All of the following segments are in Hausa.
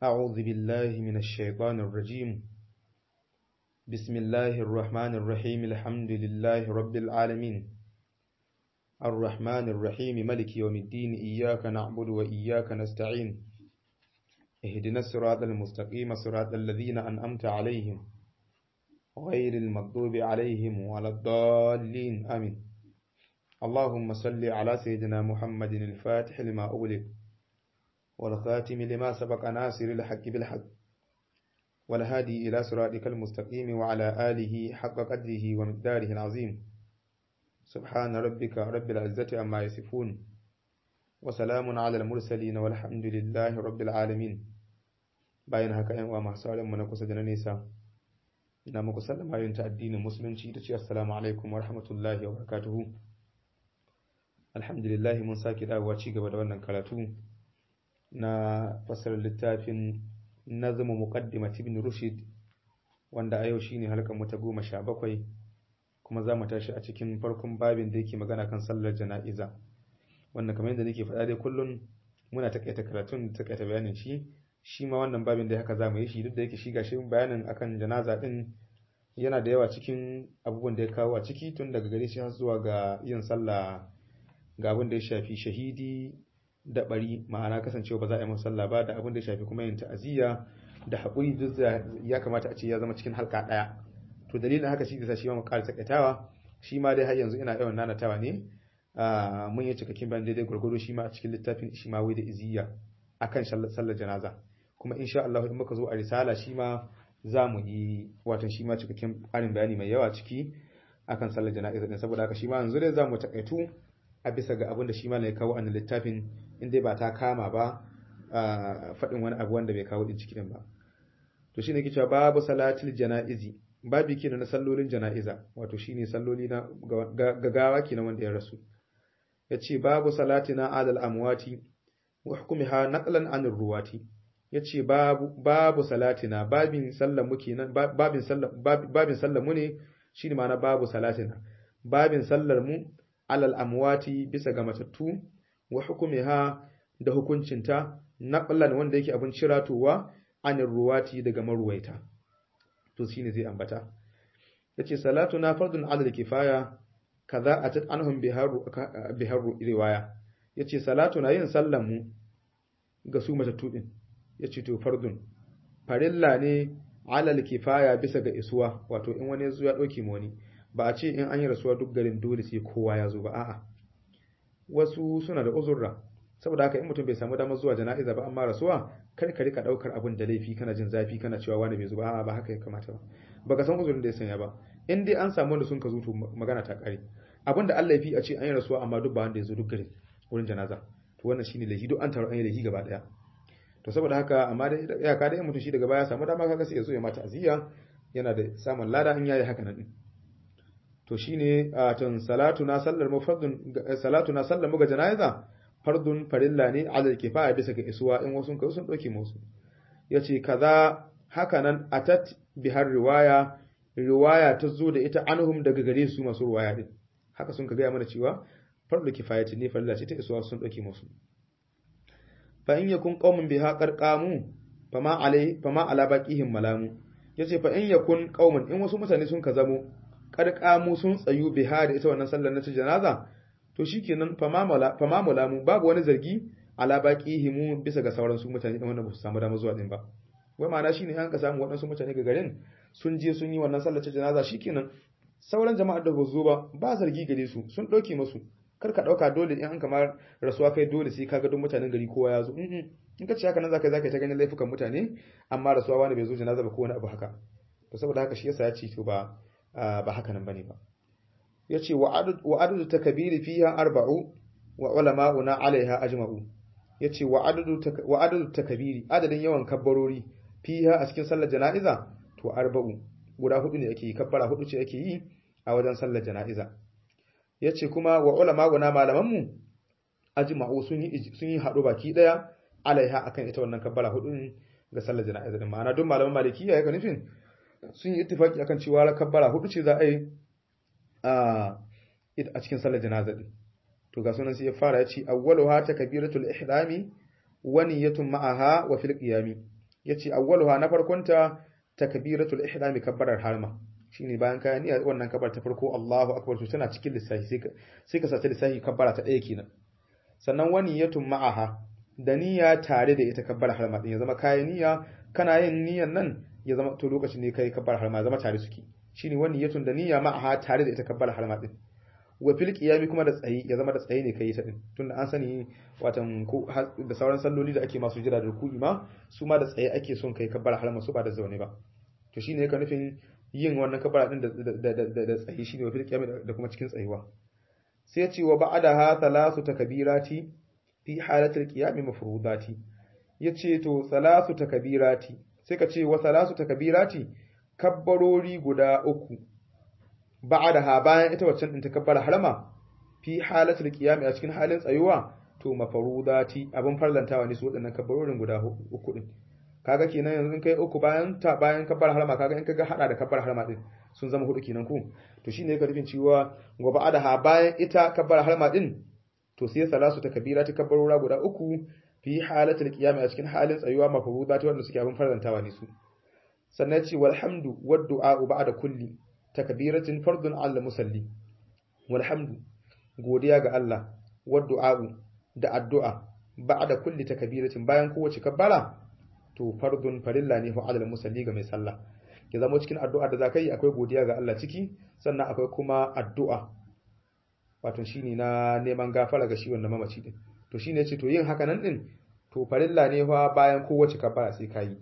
أعوذ بالله من الشيطان الرجيم بسم الله الرحمن الرحيم الحمد لله رب العالمين الرحمن الرحيم ملك يوم الدين إياك نعبد وإياك نستعين اهدنا الصراط المستقيم صراط الذين أنأمت عليهم غير المغضوب عليهم ولا الضالين آمين اللهم صل على سيدنا محمد الفاتح لما أغلق والخاتم لما سبق ناصر الحق بالحق والهادي إلى صراطك المستقيم وعلى آله حق قدره ومقداره العظيم سبحان ربك رب العزة عما يصفون وسلام على المرسلين والحمد لله رب العالمين bayan haka yan uwa masu mu na kusa da na nesa ina muku sallama yin ta addinin musulunci ita ce assalamu alaikum wa rahmatullahi wa barakatuhu alhamdulillah mun sake dawowa ci gaba da wannan karatu na fasarar littafin nazmu muqaddimat ibn rushd wanda a yau shine halkan mu ta goma sha bakwai kuma za mu tashi a cikin farkon babin da yake magana kan sallar jana'iza wannan kamar yadda nake faɗa dai kullun muna takaita karatun takaita bayanin shi shi ma wannan babin da haka za mu yi shi duk da yake shi gashi bayanin akan janaza din yana da yawa cikin abubuwan da ya kawo a ciki tun daga gare shi har zuwa ga yin sallah ga abin da ya shafi shahidi da bari ma'ana kasancewa ba za a yi masa sallah ba da abin da ya shafi kuma yin ta'aziyya da haƙuri duk ya kamata a ce ya zama cikin halka ɗaya to dalilin haka shi da shi ma mu ƙara takaitawa shi ma dai har yanzu ina yawan nanatawa ne mun yi cikakken bayan daidai gwargwado shi ma a cikin littafin shi ma wai da iziyya akan sallar janaza kuma insha Allah in muka zo a risala shi ma za mu yi watan shi ma cikakken ƙarin bayani mai yawa ciki akan sallar jana'iza din saboda haka shi ma yanzu dai za mu takaitu a bisa ga abin da shi ma ya kawo a littafin in dai ba ta kama ba faɗin wani abu wanda bai kawo din ciki din ba to shine ke cewa babu salatil jana'izi babu kenan na sallolin jana'iza wato shine salloli na gagawa kenan wanda ya rasu yace babu salatina alal amwati wa hukumiha naqlan anir ruwati yace babu babu salatina babin sallar mu kenan babin sallar babin sallar mu ne shine ma'ana babu salatina babin sallar mu alal amwati bisa ga matattu wa hukumiha da hukuncinta naqlan wanda yake abin ciratowa anir ruwati daga maruwaita to shine zai ambata yace salatuna fardun alal kifaya kaza atat anhum biharu biharu riwaya yace salatuna yin sallan mu ga su matattu din yace to fardun farilla ne alal kifaya bisa ga isuwa wato in wani yazo ya dauke mu wani ba a ce in an yi rasuwa duk garin dole sai kowa ya zo ba a'a wasu suna da uzurra saboda haka in mutum bai samu damar zuwa jana'iza ba amma rasuwa kar ka rika daukar abun da laifi kana jin zafi kana cewa wani bai zo ba a'a ba haka ya kamata ba baka san uzurin da ya sanya ba in dai an samu wanda sun ka zo to magana ta kare abin da Allah ya fi a ce an yi rasuwa amma duk ba wanda ya zo duk garin wurin janaza to wannan shine laifi duk an taru an yi laifi gaba daya to saboda haka amma da iyaka da mutum shi daga baya samu dama kaga sai ya zo ya mata aziya yana da samun lada in yayi haka nan to shine a tun salatu na sallar mu fardun salatu na sallar mu ga janaza fardun farilla ne alal kifaya bisa ga isuwa in wasu kai sun dauke musu yace kaza haka nan atat bihar riwaya riwaya ta zo da ita anhum daga gare su masu riwaya din haka sun ka gaya mana cewa fardu kifayati ne farilla ce ta isuwa sun dauke musu fa in yakun qaumun biha qarqamu fama alai fama ala baqihim malamu yace fa in yakun qaumun in wasu mutane sun ka zamo qarqamu sun tsayu biha da ita wannan sallar na ta janaza to shikenan fama mala fama mulamu babu wani zargi ala baqihim bisa ga sauran su mutane din wanda ba su samu dama zuwa din ba wai ma'ana shine an ka samu waɗansu mutane ga garin sun je sun yi wannan sallar ta janaza shikenan sauran jama'ar da ba zo ba ba zargi gare su sun ɗauke musu kar ka ɗauka dole in an kamar rasuwa kai dole sai ka ga duk mutanen gari kowa ya zo in ka ce haka nan zaka zaka ta ganin laifukan mutane amma rasuwa wani bai zo janaza ba ko wani abu haka to saboda haka shi yasa ya ce to ba ba haka nan bane ba yace wa adad wa adadu takbiri fiha arba'u wa ulama'una alaiha ajma'u yace wa adadu wa adadu takbiri adadin yawan kabbarori fiha a cikin sallar jana'iza to arba'u guda hudu ne ake yi kabbara hudu ce ake yi a wajen sallar jana'iza yace kuma wa ulama guna malaman mu ajma'u sun yi sun yi hado baki daya alaiha akan ita wannan kabbara hudu ga sallar jana'iza din ma'ana duk malaman malikiya yake nufin sun yi ittifaki akan cewa kabbara hudu ce za a yi a cikin sallar jana'iza din to ga sunan sai ya fara yace awwaluha takbiratul ihrami wa niyyatun ma'aha wa fil qiyami yace awwaluha na farkonta takbiratul ihrami kabbarar harma shine bayan ka niyya wannan kabbar ta farko Allahu akbar to tana cikin lissafi sai ka sai ka sace lissafi kabbara ta ɗaya kenan sannan wani yatun ma'aha da niyya tare da ita kabbar harma din ya zama kayan niyya kana yin niyyan nan ya zama to lokacin ne kai kabbar harma zama tare suke shine wani yatun da niyya ma'aha tare da ita kabbar harma din wa fil qiyami kuma da tsayi ya zama da tsayi ne kai ta din tunda an sani watan ko da sauran salloli da ake masu jira da ruku'i ma su ma da tsaye ake son kai kabbar harma su ba da zaune ba to shine ka nufin yin wannan kabbara din da da tsayi shine wa fil qiyami da kuma cikin tsayuwa sai ya ce wa ba'daha thalasu takbirati fi halatil qiyami mafrudati yace to thalasu takbirati sai ka ce wa thalasu takbirati kabbarori guda uku ba'daha bayan ita waccan din takabbara harama fi halatul qiyami a cikin halin tsayuwa to mafarudati abin farlantawa ne su waɗannan kabbarorin guda uku din kaga kenan yanzu in kai uku bayan ta bayan kabbar harama kaga in kaga hada da kabbar harama din sun zama hudu kenan ku to shine ka rufin cewa wa ba'daha bayan ita kabbar harama din to sai salasu takbira ta kabbarora guda uku fi halatul qiyami a cikin halin tsayuwa mafarudati wanda suke abin farlantawa ne su sannan ce walhamdu wad du'a ba'da kulli takbiratin fardun 'ala musalli walhamdu godiya ga Allah wad du'a da addu'a ba'da kulli takbiratin bayan kowace kabbara to fardun farilla ne fa 'ala musalli ga mai sallah ya zama cikin addu'a da zakai akwai godiya ga Allah ciki sannan akwai kuma addu'a wato shine na neman gafara ga shi wannan mamaci din to shine yace to yin haka nan din to farilla ne fa bayan kowace kabbara sai kai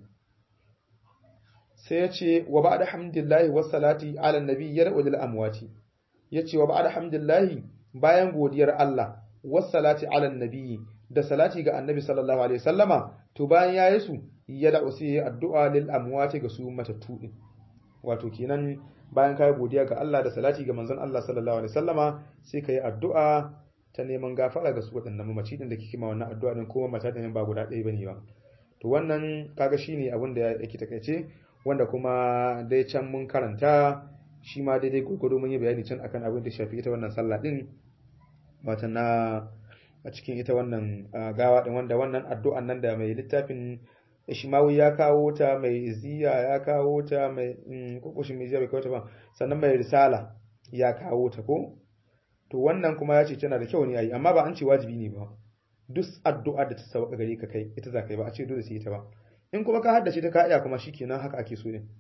sai ya ce wa ba da hamdillahi wa salati ala nabi ya ra'u lil amwati ya ce wa ba da hamdillahi bayan godiyar Allah wa salati ala nabi da salati ga annabi sallallahu alaihi wasallama to bayan yayi su ya da'u sai addu'a lil amwati ga su matattu din wato kenan bayan kai godiya ga Allah da salati ga manzon Allah sallallahu alaihi wasallama sai kai addu'a ta neman gafara ga su waɗannan mamaci din da kike ma wannan addu'a din kuma mata din ba guda ɗaya bane ba to wannan kaga shine abin da yake takaice wanda kuma dai can mun karanta shi ma daidai gurgudu mun yi bayani can akan abin da shafi ita wannan sallah din wata na a cikin ita wannan gawa din wanda wannan addu'an nan da mai littafin Ishmawi ya kawo ta mai iziya ya kawo ta mai kokushin mai bai kawo ta ba sannan mai risala ya kawo ta ko to wannan kuma ya ce tana da kyau ne ayi amma ba an ce wajibi ne ba duk addu'a da ta sauka gare ka kai ita za ka yi ba a ce dole sai ita ba in kuma ka haddace ta ka iya kuma shikenan haka ake so ne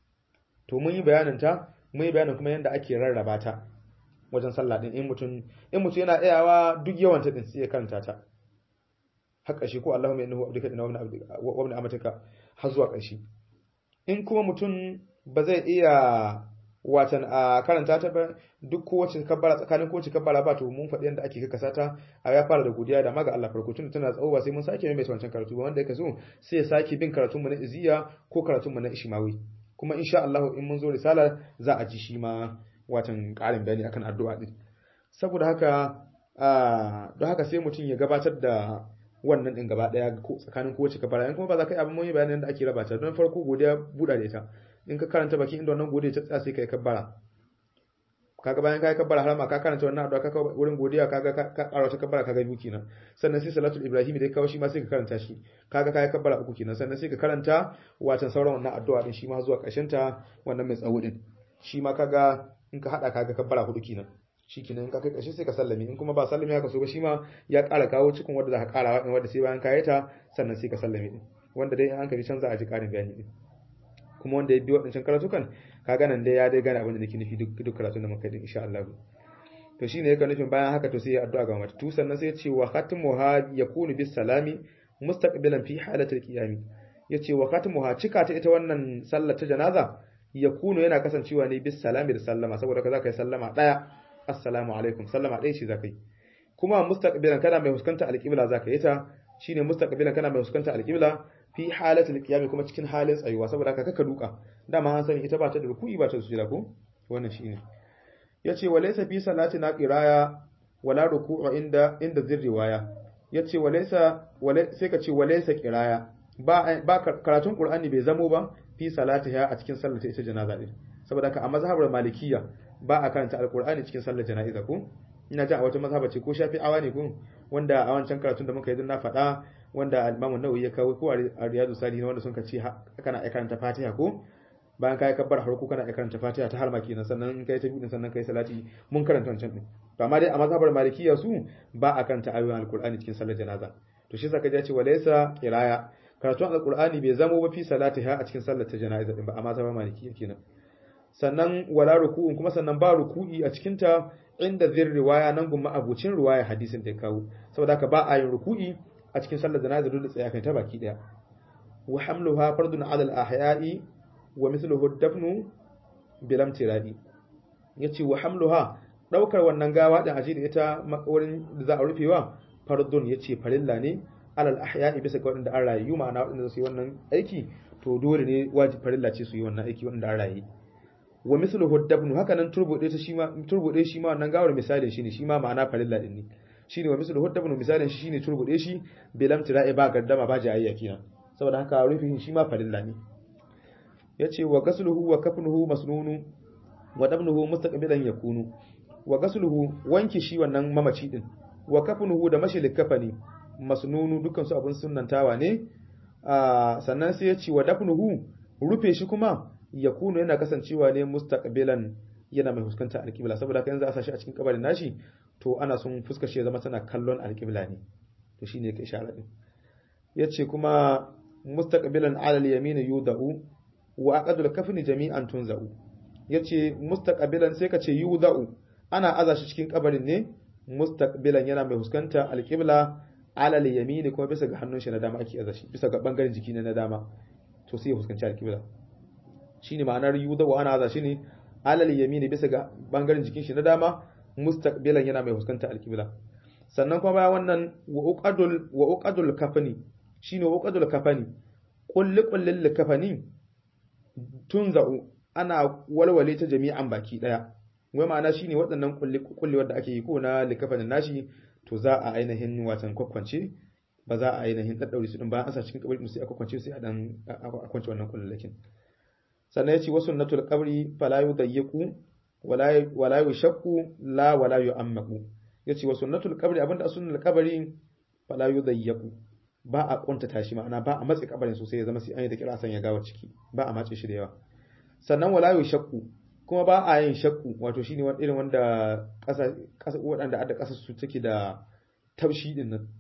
to mun yi bayanin ta mun yi bayanin kuma yadda ake rarraba ta wajen sallah din in mutum in mutum yana iyawa duk yawan ta din sai ya karanta ta har ƙarshe ko Allahumma innahu abduka inna wa ibn amatika har zuwa ƙarshe in kuma mutum ba zai iya watan a karanta ta ba duk kowace kabbara tsakanin kowace kabbara ba to mun faɗi yadda ake kakasa ta a ya fara da godiya da maga Allah farko tun tana tsawo ba sai mun sake mai wancan karatu ba wanda yake so sai ya sake bin karatun mu na iziya ko karatun mu na ishmawi kuma insha Allah in mun zo risala za a ji shi ma watan ƙarin bayani akan addu'a din saboda haka don haka sai mutum ya gabatar da wannan din gaba daya tsakanin kowace kabbara in kuma ba za ka yi abin mun yi bayanin da ake raba ta don farko godiya buɗa da ita in ka karanta baki inda wannan godiya ta tsaya sai kai kabbara kaga bayan kai kabbara har ma ka karanta wannan addu'a ka wurin godiya kaga ka ƙara wata kabbara kaga biyu kenan sannan sai salatul ibrahim da kawo shi ma sai ka karanta shi kaga kai kabbara uku kenan sannan sai ka karanta watan sauran wannan addu'a din shi ma zuwa ƙarshen ta wannan mai tsawo din shi ma kaga in ka hada kaga kabbara hudu kenan shi kenan in ka kai ƙarshe sai ka sallame in kuma ba sallame haka so ba shi ma ya ƙara kawo cikin wanda za ka ƙara wanda sai bayan kayi ta sannan sai ka sallame din wanda dai an hankali can za a ji ƙarin bayani din kuma wanda ya bi waɗancan karatukan kaga nan dai ya dai gane abin da nake nufi duk duk karatun da muka yi insha Allah to shine yake nufin bayan haka to sai ya addu'a ga mata tu sannan sai ya ce wa khatmuha yakunu bis salami mustaqbilan fi halatil qiyami yace wa khatmuha cika ta ita wannan sallar ta janaza yakunu yana kasancewa ne bis salami da sallama saboda ka zaka yi sallama daya assalamu alaikum sallama daya ce zaka yi kuma mustaqbilan kana mai huskanta alqibla zaka yi ta shine mustaqbilan kana mai huskanta alqibla fi halatul qiyam kuma cikin halin tsayuwa saboda haka kaka duka dama an sani ita ba ta da ruku'i ba ta da sujada ko wannan shine yace walaysa fi salatina qiraya wala ruku'u inda inda zirriwaya yace walaysa sai ka ce walaysa qiraya ba ba karatun qur'ani bai zamo ba fi salatiha a cikin sallar ita janaza din saboda haka a mazhabar malikiya ba a karanta alqur'ani cikin sallar jana'iza ko ina ji a wata mazhaba ce ko shafi'awa ne ko wanda a wancan karatun da muka yi na faɗa wanda al-Imam an-Nawawi ya kawo ko a Riyadu Salihin wanda sun ce kana iya karanta Fatiha ko bayan kai kabbar harko kana iya karanta Fatiha ta harma kenan sannan in kai ta biyu sannan kai salati mun karanta wancan din to amma dai a mazhabar Malikiyya su ba a karanta ayoyin Al-Qur'ani cikin sallar janaza to shi yasa kaje ce walaysa qiraya karatun Al-Qur'ani bai zamo ba fi salatiha a cikin sallar ta janaza din ba a mazhabar Malikiyya kenan sannan wala ruku'un kuma sannan ba ruku'i a cikin ta inda zir riwaya nan gumma abucin riwaya hadisin da ya kawo saboda haka ba a yin ruku'i a cikin sallar janaza dole tsaya kai ta baki daya wa hamluha fardun ala al-ahya'i wa mithluhu dafnu bilam tiradi yace wa hamluha daukar wannan gawa din aje da ita wurin da za a rufewa fardun yace farilla ne alal ahya'i bisa ga wanda an rayu ma'ana wanda su yi wannan aiki to dole ne wajibi farilla ce su yi wannan aiki wanda an rayu wa mithluhu dafnu haka nan turbude ta shi ma turbude shi ma wannan gawar misalin shi ne shi ma ma'ana farilla din ne shine wa mithluhu dafnu misalin shi shine turbude shi bilam tiradi ba gardama ba jayayya kenan saboda haka rufin shi ma farilla ne yace wa gasluhu wa kafnuhu masnunu wa dabnuhu mustaqbilan yakunu wa gasluhu wanki shi wannan mamaci din wa kafnuhu da mashi kafani masnunu dukkan su abun sunnantawa ne sannan sai yace wa dafnuhu rufe shi kuma yakunu yana kasancewa ne mustaqbilan yana mai fuskanta alqibla saboda kan za a sashi a cikin kabarin nashi to ana son fuskar shi ya zama tana kallon alqibla ne to shine yake ishara din yace kuma mustaqbilan ala al-yamin yudau wa aqdul kafni jami'an tunza'u yace mustaqbilan sai ka ce yudau ana aza shi cikin kabarin ne mustaqbilan yana mai huskanta alqibla ala al-yamin kuma bisa ga hannun shi na dama ake aza shi bisa ga bangaren jiki na dama to sai ya huskanci alqibla shine ma'anar yudau ana aza shi ne ala al-yamin bisa ga bangaren jikin shi na dama mustaqbilan yana mai huskanta alqibla sannan kuma bayan wannan wa uqadul wa uqadul kafani shine wa uqadul kafani kulli kullil kafani tunza'u ana walwale ta jami'an baki daya wai ma'ana shine waɗannan kulli wanda ake yi ko na likafanin nashi to za a ainihin watan kwakwance ba za a ainihin daddaure su din bayan an sa cikin kabari sai a kwakwance sai a dan a kwance wannan kullakin sannan yace wasu sunnatul qabri fala yudayyiqu wala wala yushaqu la wala yu'ammaku yace wasu sunnatul qabri abinda sunnatul qabri fala yudayyiqu ba a kuntata shi ma'ana ba a matse kabarin sosai ya zama sai an yi da kira san ya gawa ciki ba a matse shi da yawa sannan wala yu shakku kuma ba a yin shakku wato shine wani irin wanda kasa kasa wadanda adda kasa su take da taushi din nan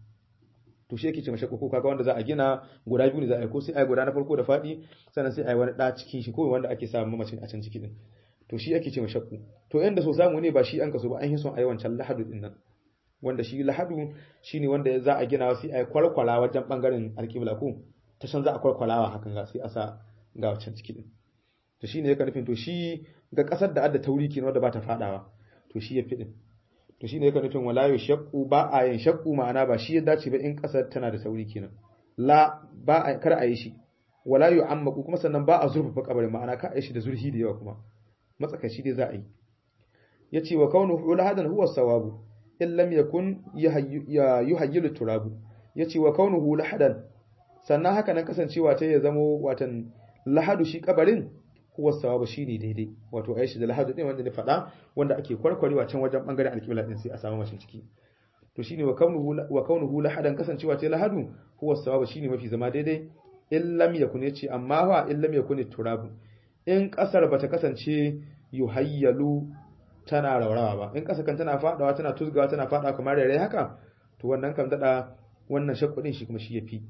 to shi yake ce mashakku ko kaga wanda za a gina guda biyu ne za a yi ko sai a yi guda na farko da fadi sannan sai a yi wani da cikin shi ko wanda ake samu mamacin a can ciki din to shi yake ce mashakku to inda so samu ne ba shi an kaso ba an yi son a yi wancan lahadu din nan wanda shi lahadu shine wanda za a gina sai a kwalkwala wajen bangaren alƙibla ko ta san za a kwalkwalawa hakan ga sai a sa ga wancan ciki din to shine yake nufin to shi ga kasar da adda tauri kenan wanda ba ta fadawa to shi ya fi din to shine yake nufin wala yashqu ba a yin shakku ma'ana ba shi ya dace ba in kasar tana da tauri kenan la ba a kar a yi shi wala yu'ammaku kuma sannan ba a zurfafa kabarin ma'ana ka a yi shi da zurhi da yawa kuma matsakaici dai za a yi yace wa kaunuhu lahadan huwa sawabu in lam yakun yuhayyilu turabu yace wa kaunuhu lahadan sannan haka nan kasancewa ta ya zamo watan lahadu shi kabarin huwa sawabu shine daidai wato aishi da lahadu din wanda ne fada wanda ake kwarkwarewa can wajen bangaren alƙibla din sai a samu mashin ciki to shine wa kaunuhu wa kaunuhu lahadan kasancewa ta lahadu huwa sawabu shine mafi zama daidai in lam yakun yace amma wa in lam yakun turabu in kasar bata kasance yuhayyalu tana raurawa ba in ƙasa kan tana fadawa tana tuzgawa tana fadawa kamar rere haka to wannan kan dada wannan shakku din shi kuma shi yafi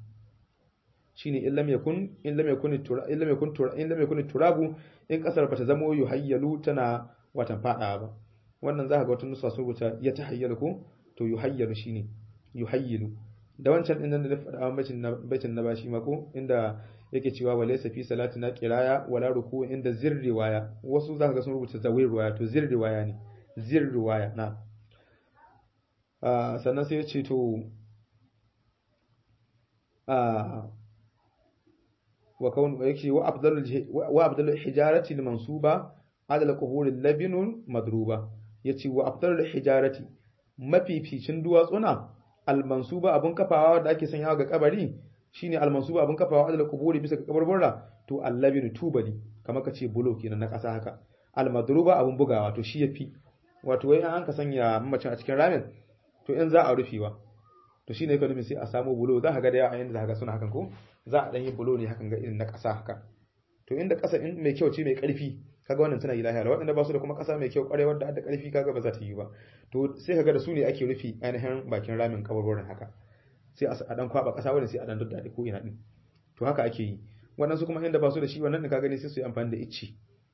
shine illam yakun illam yakun tura illam yakun tura illam yakun turabu in ƙasar bata zamo yuhayyalu tana watan fadawa ba wannan zaka ga wata nusa sun rubuta ya tahayyalu ko to yuhayyalu shine yuhayyilu da wancan din nan da na faɗa baitin na baitin na bashi mako inda yake cewa wa laysa fi salatina qiraya wala ruku inda zir riwaya wasu zaka ga sun rubuta zawir riwaya to zir riwaya ne zir riwaya na ah sannan sai ya ce to ah wa kaun yake wa afdalul wa afdalul hijarati al mansuba ala al qubur al labin madruba yace wa afdalul hijarati mafificin duwatsuna al mansuba abun kafawa da ake sanyawa ga kabari shine almansuba abin kafawa adala kuburi bisa ga kabarbarra to allabinu tubali kamar ka ce bulo kenan na ƙasa haka almadruba abin bugawa to shi yafi wato wai an ka sanya mamacin a cikin ramin to in za a rufewa to shine yake nufin sai a samu bulo za ka ga da yawa yanda za ka ga suna hakan ko za a dan yi bulo ne hakan ga irin na ƙasa haka to inda ƙasa in mai kyau ce mai ƙarfi kaga wannan tana yi lahiya da waɗanda ba su da kuma ƙasa mai kyau ƙwarai wadda da ƙarfi kaga ba za ta yi ba to sai kaga da su ne ake rufi ainihin bakin ramin kabarwarin haka sai a dan kwaba ƙasa wanda sai a dan daddade ko ina din to haka ake yi waɗansu kuma inda ba su da shi wannan da ka gani sai su yi amfani da icci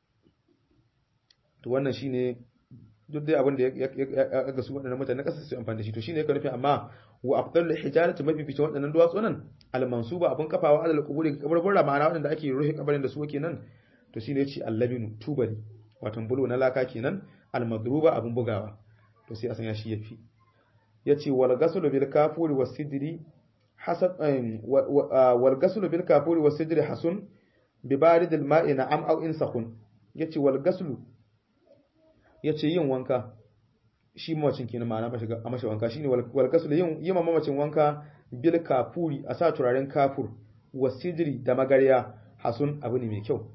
to wannan shine duk dai abin da ya ga su waɗannan mutane ƙasa su yi amfani da shi to shine yake nufi amma wa afdal hijaratu mafificin waɗannan duwatsu nan al mansuba abun kafawa alal quburi kabarbura ma'ana waɗanda ake rufe kabarin da su kenan to shine yace allabinu tubali wato bulo na laka kenan almadruba abun bugawa to sai a sanya shi yafi yace wal gaslu bil kafuri was sidri hasab wal gaslu bil kafuri was sidri hasun bi barid al ma'i na'am aw in sakhun yace wal gaslu yace yin wanka shi mamacin kenan ma'ana ba shiga a mashi wanka shine wal gaslu yin yi mamacin wanka bil kafuri a sa turaren kafur was sidri da magarya hasun abu ne mai kyau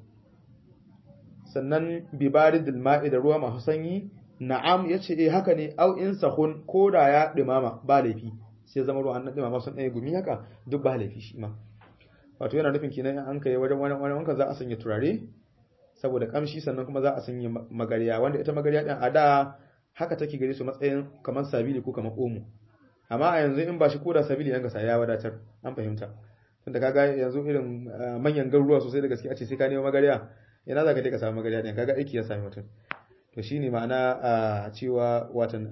sannan bibaridil ma'i da ruwa masu sanyi na'am yace eh haka ne au in sahun ko da ya dimama ba laifi sai zama ruwan nan dimama sun ɗaya gumi haka duk ba laifi shi ma wato yana nufin kenan an kai wajen wani wani wanka za a sanya turare saboda kamshi sannan kuma za a sanya magariya wanda ita magariya din a da haka take gare su matsayin kamar sabili ko kamar omo amma a yanzu in ba shi koda sabili yanka sa ya wadatar an fahimta tunda kaga yanzu irin manyan garuruwa sosai da gaske a ce sai ka nemo magariya ina za ka je ka samu magariya ɗin kaga aiki ya sami mutum to shine ma'ana a cewa watan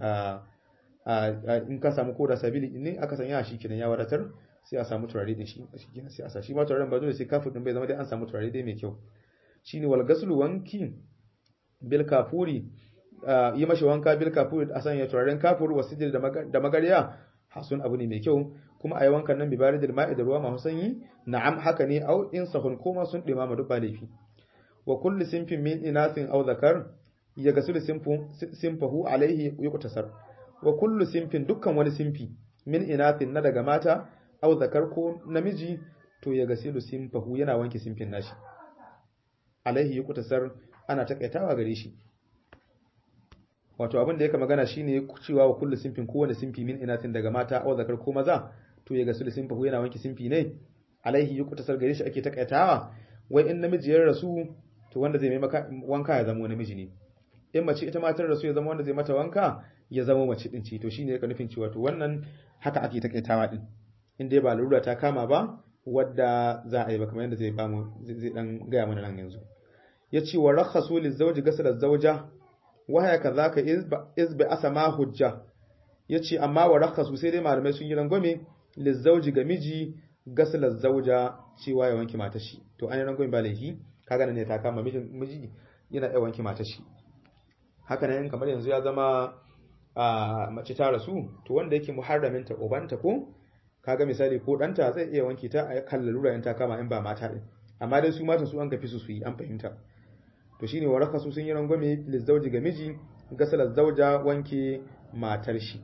in ka samu koda sabili ne aka sanya shi kenan ya wadatar sai a samu turare din shi kenan sai a sa shi ma turaren ba dole sai kafur din bai zama dai an samu turare dai mai kyau shine wal gaslu wanki bil kafuri yi mashi wanka bil kafuri a sanya turaren kafur wasijil da magariya hasun abu ne mai kyau kuma a yi wankan nan bibaridil ma'i da ruwa masu sanyi na'am haka ne au in sahun koma sun dimama duk ba laifi wa kullu sinfin min inasin aw zakar ya gasul sinfahu alaihi yuqtasar wa kullu sinfin dukkan wani sinfi min inasin na daga mata aw zakar ko namiji to ya gasilu sinfahu yana wanke sinfin nashi alaihi yuqtasar ana takaitawa gare shi wato abin da yake magana shine cewa wa kullu sinfin kowane sinfi min inasin daga mata aw zakar ko maza to ya gasilu sinfahu yana wanke sinfi ne alaihi yuqtasar gare shi ake takaitawa wai in namiji ya rasu to wanda zai mai wanka ya zama namiji ne in mace ita matar rasu ya zama wanda zai mata wanka ya zama mace din ce to shine yake nufin cewa to wannan haka ake takaitawa din in dai ba lura ta kama ba wadda za a yi ba kamar yadda zai bamu zai dan gaya mana nan yanzu yace wa rakhasu lizawji ghasala zawja wa haya kadhaka iz bi asama hujja yace amma wa rakhasu sai dai malamai sun yi rangwame lizawji ga miji ghasala zawja cewa ya wanke matar shi to an yi rangwame ba laifi kaga nan ne ta kama mijin miji yana iya wanke matar shi haka nan kamar yanzu ya zama a mace ta rasu to wanda yake muharramin ta ubanta ko kaga misali ko danta zai iya wanke ta a kan lalura in ta kama in ba mata din amma dai su mata su an kafi su su yi an fahimta to shine waraka su sun yi rangwame lizauji ga miji gasala zauja wanke matar shi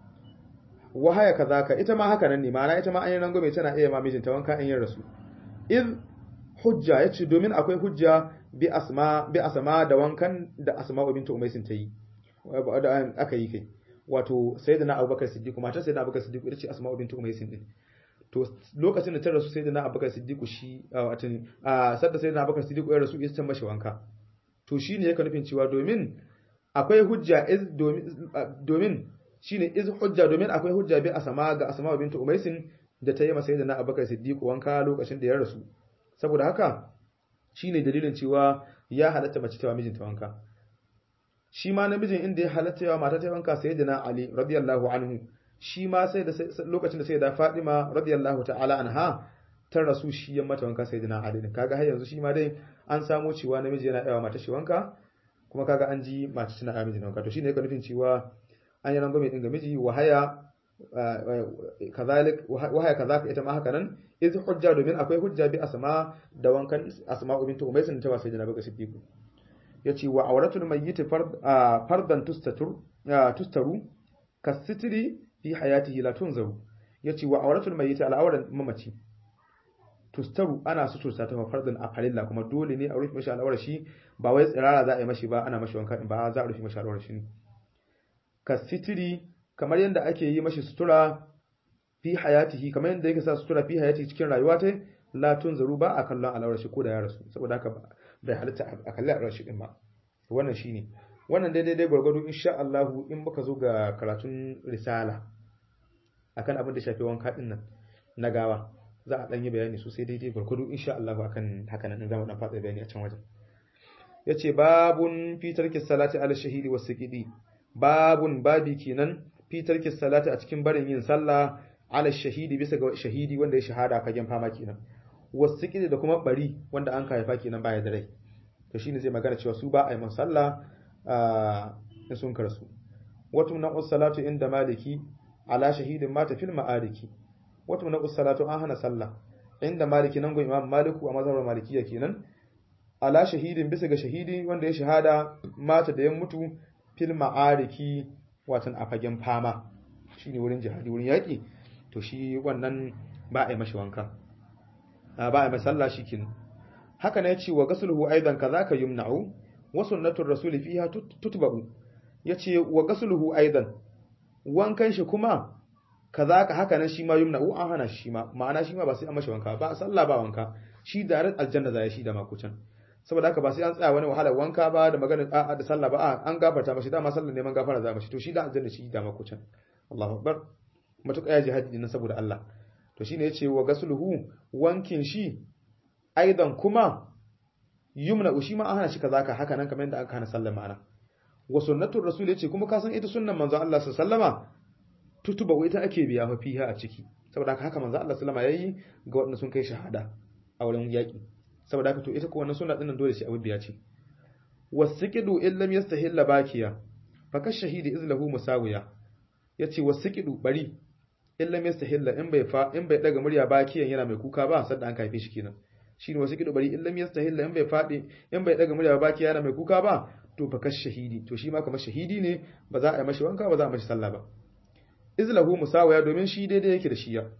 wahaya kazaka ita ma haka nan ne ma'ana ita ma an yi rangwame tana iya ma mijinta wanka in yin rasu iz hujja yace domin akwai hujja bi asma bi asma da wankan da asma bintu umaysin ta yi aka yi kai wato sayyidina abubakar siddiq matar sayyidina abubakar siddiq ita ce asma bintu umaysin din to lokacin da ta rasu sayyidina abubakar siddiq shi wato a sadda sayyidina abubakar siddiq ya rasu ita ta mashi wanka to shine yake nufin cewa domin akwai hujja iz domin domin shine iz hujja domin akwai hujja bi asma ga asma bintu umaysin da ta yi masa sayyidina abubakar siddiq wanka lokacin da ya rasu saboda haka shine dalilin cewa ya halatta mace ta mijinta wanka shi ma namijin inda ya halatta yawa mata ta wanka sayyidina ali radiyallahu anhu shi ma sai da lokacin da sayyida fatima radiyallahu ta'ala anha ta rasu shi ya mata wanka sayyidina ali din kaga har yanzu shi ma dai an samu cewa namiji yana yawa mata shi wanka kuma kaga an ji mace tana yawa mijin wanka to shine yake nufin cewa an yi rangwame din ga miji wahaya kazalik wahaya kazaka ita ma haka nan iz hujja domin akwai hujja bi asma da wankan asma bintu umaysin ta wasa janabi ga siddiqu yace wa auratul mayyit fardan tustatur tustaru kasitri fi hayatihi la tunzaru yace wa auratul mayyit al'auran mamaci tustaru ana suturta ta fardan a farilla kuma dole ne a rufe mashi al'aurar shi ba wai tsirara za a yi mashi ba ana mashi wanka ba za a rufe mashi al'aurar shi kasitri kamar yadda ake yi mashi sutura fi hayatihi kamar yadda yake sa sutura fi hayatihi cikin rayuwa ta la tunzaru ba a kallon al'aurar shi ko da ya rasu saboda haka bai halitta a kalli al'aurar shi din ba wannan shine wannan daidai dai gwargwado insha Allah in muka zo ga karatun risala akan abin da shafi wanka din nan na gawa za a dan yi bayani sosai daidai gwargwado insha Allah akan haka nan zamu dan fada bayani a can wajen yace babun fi tarki salati ala shahidi was siqidi babun babi kenan fi tarki salati a cikin barin yin sallah ala shahidi bisa ga shahidi wanda ya shahada fagen fama kenan was siqidi da kuma bari wanda an haifa kenan baya da rai to shine zai magana cewa su ba a yi man sallah in sun karsu watu na salatu inda maliki ala shahidin mata fil ma'ariki watu na salatu an hana sallah inda maliki nan go imam maliku a mazhabar malikiya kenan ala shahidin bisa ga shahidi wanda ya shahada mata da ya mutu fil ma'ariki watan a fagen fama shine wurin jihadi wurin yaki to shi wannan ba a yi mashi wanka ba a yi masalla shi kin haka ne ce wa gasluhu aidan kazaka yumna'u wa sunnatur rasul fiha tutba'u yace wa gasluhu aidan wankan shi kuma kazaka haka nan shi ma yumna'u an hana shi ma ma'ana shi ma ba sai an mashi wanka ba sallah ba wanka shi da aljanna zai shi da makucan saboda haka ba sai an tsaya wani wahalar wanka ba da magana a'a da sallah ba a an gafarta mashi dama sallar neman gafara za mashi to shi da aljanna shi da makucan Allahu akbar matuƙa ya jihadi din saboda Allah to shine yace wa gasluhu wankin shi aidan kuma yumna ushi ma an hana shi kazaka haka nan kamar yadda aka hana sallar ma'ana wa sunnatur rasul yace kuma ka san ita sunnan manzon Allah sallama tutuba wai ita ake biya fa fiha a ciki saboda haka haka manzon Allah sallama yayi ga wanda sun kai shahada a wurin yaki saboda haka to ita ko wannan sunna dinnan dole sai abu biya ce wasiqidu illam yastahilla bakiya fa ka shahidi izlahu musawiya yace wasiqidu bari illam yastahilla in bai fa in bai daga murya bakiyan yana mai kuka ba sadda an kaife shi kenan shine wasu kido bari illam yastahilla in bai fadi in bai daga murya baki yana mai kuka ba to fa kash shahidi to shi ma kamar shahidi ne ba za a yi mashi wanka ba za a mashi sallah ba izlahu musawaya domin shi daidai yake da shiya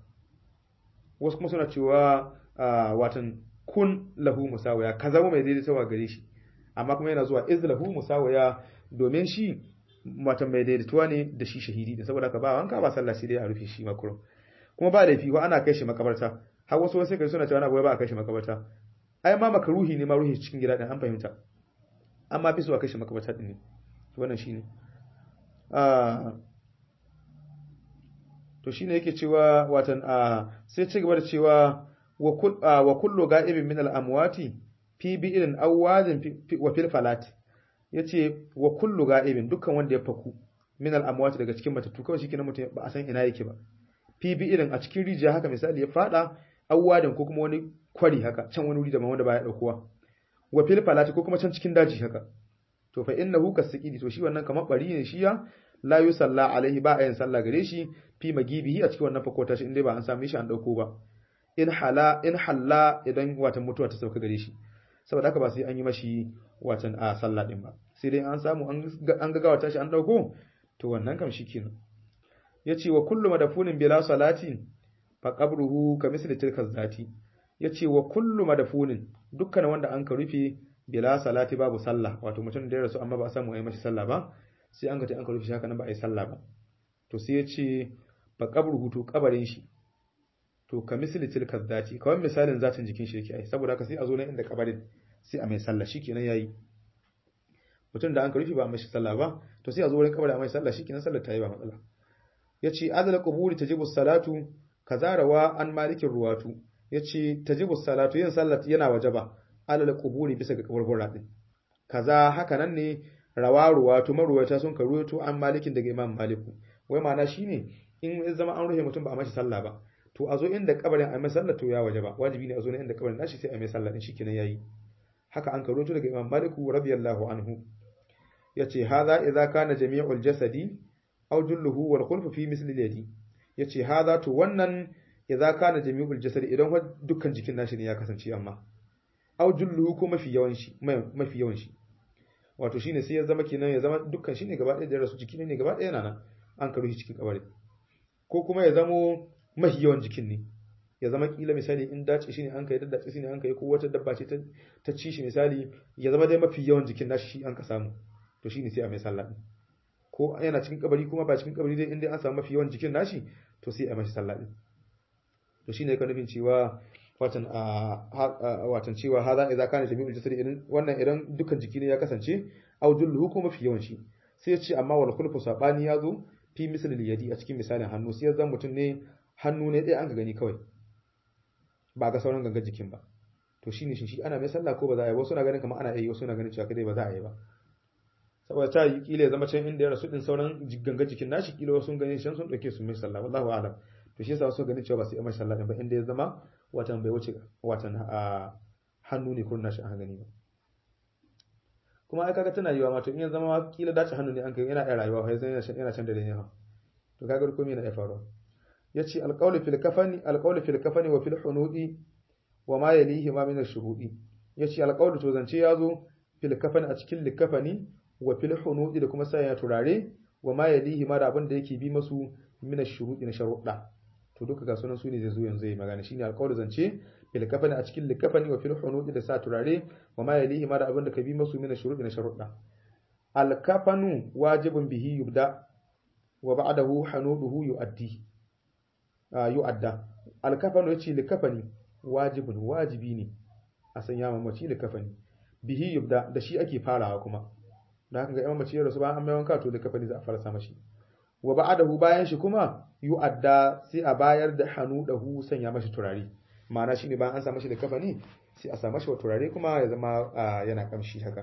wasu kuma suna cewa watan kun lahu musawaya ka zama mai daidai tawa gare shi amma kuma yana zuwa izlahu musawaya domin shi watan mai daidaituwa ne da shi shahidi ne saboda ka ba wanka ba sallah sai dai a rufe shi makuro kuma ba laifi ko ana kai shi makabarta har wasu wasu kai suna cewa na gobe ba a kai shi makabarta ai ma makaruhi ne ma ruhi cikin gida din an fahimta amma fi so a kai shi makabarta din ne wannan shine to shine yake cewa watan sai ci gaba da cewa wa kullu ga'ibin min al-amwati fi bi'in awwazin wa fil falati yace wa kullu ga'ibin dukkan wanda ya faku min al-amwati daga cikin matattu kawai shikenan mutum ba a san ina yake ba fi bi'in a cikin rijiya haka misali ya fada awwadin ko kuma wani kwari haka can wani wuri da wanda baya daukowa wa fil falati ko kuma can cikin daji haka to fa innahu kasqidi to shi wannan kamar bari ne shi ya la yusalla alaihi ba ayin sallah gare shi fi magibihi a cikin wannan fakota shi inda ba an same shi an dauko ba in hala in halla idan watan mutuwa ta sauka gare shi saboda haka ba sai an yi mashi watan a sallah din ba sai dai an samu an ga gawata shi an dauko to wannan kam shikenan yace wa kullu madafunin bila salatin fa qabruhu ka misli tilka zati yace wa kullu madafunin dukkan wanda an ka rufe bila salati babu sallah wato mutum da ya rasu amma ba a samu ayi mashi sallah ba sai an ga ta an ka rufe shi haka nan ba a yi sallah ba to sai yace fa qabruhu to kabarin shi to ka misli tilka zati kawai misalin zatin jikin shi yake ai saboda haka sai a zo nan inda kabarin sai a mai sallah shikenan yayi mutum da an ka rufe ba a mashi sallah ba to sai a zo wurin kabarin a mai sallah shikenan sallar ta yi ba matsala yace adal quburi tajibu salatu kazarawa an malikin ruwatu yace tajibu salatu yin sallat yana wajaba alal quburi bisa ga kaburbura din kaza haka nan ne rawa ruwatu maruwata sun ka ruwato an malikin daga imam maliku wai ma'ana shine in ya zama an ruhe mutum ba a mashi sallah ba to a zo inda kabarin a mai sallah to ya wajaba wajibi ne a zo inda kabarin nashi sai a mai sallah din shikenan yayi haka an ka ruwato daga imam maliku radiyallahu anhu yace hadha idza kana jami'ul jasadi aw julluhu wal khulfu fi misli yadi yace hadha to wannan idza kana jami'ul jasad idan dukkan jikin nashi ne ya kasance amma aw julluhu ko mafi yawan shi mafi yawan shi wato shine sai ya zama kenan ya zama dukkan shi ne gaba ɗaya da rasu jiki ne gaba ɗaya nan an karo shi cikin kabari ko kuma ya zamo mafi yawan jikin ne ya zama kila misali in dace shi ne an kai daddace shi ne an kai ko wata dabba ce ta ci shi misali ya zama dai mafi yawan jikin nashi shi an ka samu to shine sai a mai sallah ko yana cikin kabari kuma ba cikin kabari dai inda an samu mafi yawan jikin nashi to sai a mashi sallah din to shine ka nufin cewa watan a watan cewa hada idza kana jami'ul jasadi idan wannan idan dukkan jiki ne ya kasance aw julluhu ko mafi yawan shi sai ya ce amma wal khulfu sabani ya zo fi misalil yadi a cikin misalin hannu sai ya zama mutum ne hannu ne ɗaya an ka gani kawai ba ga sauran gangan jikin ba to shine shi shi ana mai sallah ko ba za a yi wasu na ganin kamar ana yi wasu na ganin cewa kai ba za a yi ba saboda ta yi kila ya zama can inda ya rasu din sauran gangan jikin nashi kila wasu sun gani shan sun dauke su mai sallah wallahu a'lam to shi yasa wasu ganin cewa ba su yi mai sallah din ba inda ya zama watan bai wuce watan a hannu ne kurna shi an gani ba kuma ai kaga tana yiwa ma to in ya zama kila dace hannu ne an kai yana iya rayuwa fa yana yana can da ne ha to kaga komai yana iya faruwa yace alqawlu fil kafani alqawlu fil kafani wa fil hunudi wa ma yalihi ma min ash-shuhudi yace alqawlu to zance yazo fil kafani a cikin likafani wa fil hunudi da kuma saya turare wa ma yalihi ma da abin da yake bi masu min ash-shuhudi na sharuɗa to duka ga sunan su ne zai zo yanzu yi magana shine alqawlu zance fil kafani a cikin likafani wa fil hunudi da sa turare wa ma yalihi ma da abin da ka bi masu min ash-shuhudi na sharuɗa al kafanu wajibun bihi yubda wa ba'dahu hanuduhu yu'addi yu'adda alkafanu yace likafani wajibun wajibi ne a sanya mamaci likafani bihi yubda da shi ake farawa kuma da haka ga imam mace rasu bayan an mai wanka to likafani za a fara sa mashi wa ba'dahu bayan shi kuma yu'adda sai a bayar da hanudahu sanya mashi turare ma'ana shine bayan an sa mashi likafani sai a sa mashi turare kuma ya zama yana kamshi haka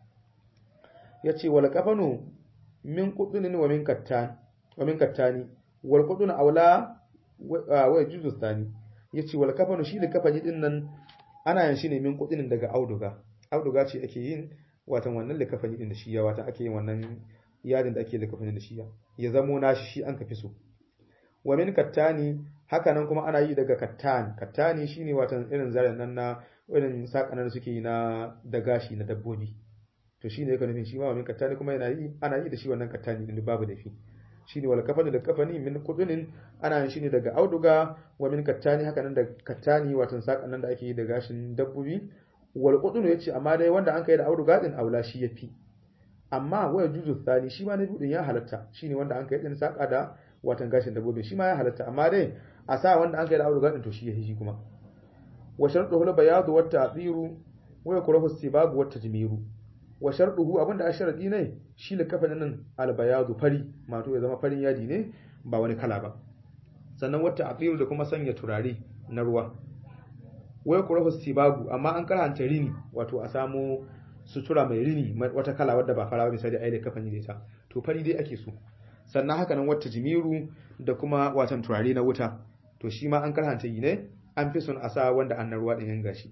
yace wal kafanu min qudunin wa min kattan wa min kattani wal qudun aula wa juzu thani yace wal kafanu shi da kafani din nan ana yin shi ne min kudin daga auduga auduga ce ake yin watan wannan likafani din da shi ya watan ake yin wannan yadin da ake likafani da shi ya ya zamo nashi shi an kafi so wa min kattani haka nan kuma ana yi daga kattan kattani shine watan irin zaren nan na irin sakanan da suke yi na da gashi na dabbobi to shine yake nufin shi ma wa min kattani kuma yana yi ana yi da shi wannan kattani din babu da fi shine wal kafani da kafani min kudunin ana yin shi ne daga auduga wa min kattani haka nan da kattani watan sakan nan da ake yi da gashin dabbobi wal qudun yace amma dai wanda an kai da auduga din aula shi yafi amma wa juzu thani shi ma na bidin ya halatta shine wanda an kai din saka da watan gashin dabbobi shi ma ya halatta amma dai a sa wanda an kai da auduga din to shi yafi shi kuma wa shartuhu al bayadu wat ta'diru wa yakrahu sibagu wat tajmiru wa sharduhu abinda a sharadi ne shi da kafanin nan albayadu fari mato ya zama farin yadi ne ba wani kala ba sannan wata aqiru da kuma sanya turare na ruwa wai kurahu sibagu amma an karanta rini wato a samu sutura mai rini wata kala wadda ba fara ba misali ai da kafani da ita to fari dai ake so sannan haka nan wata jimiru da kuma watan turare na wuta to shi ma an karanta yi ne an fi son a sa wanda an na ruwa din yan gashi